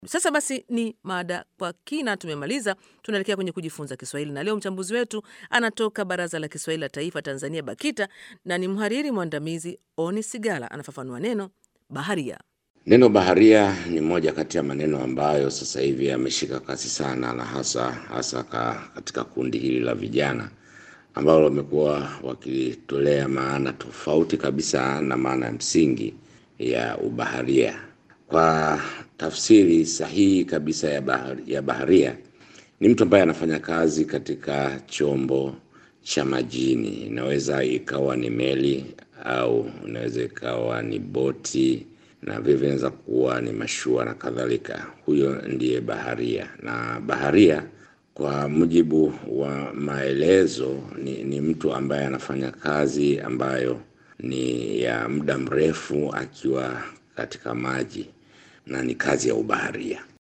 Sasa basi ni mada kwa kina tumemaliza, tunaelekea kwenye kujifunza Kiswahili na leo mchambuzi wetu anatoka Baraza la Kiswahili la Taifa Tanzania, BAKITA, na ni mhariri mwandamizi Oni Sigala. Anafafanua neno baharia. Neno baharia ni moja kati ya maneno ambayo sasa hivi yameshika kasi sana, na hasa hasa ka, katika kundi hili la vijana ambao wamekuwa wakitolea maana tofauti kabisa na maana ya msingi ya ubaharia. Kwa tafsiri sahihi kabisa ya, bahari, ya baharia ni mtu ambaye anafanya kazi katika chombo cha majini. Inaweza ikawa ni meli au inaweza ikawa ni boti na vile vinaweza kuwa ni mashua na kadhalika. Huyo ndiye baharia, na baharia kwa mujibu wa maelezo ni, ni mtu ambaye anafanya kazi ambayo ni ya muda mrefu akiwa katika maji na ni kazi ya ubaharia.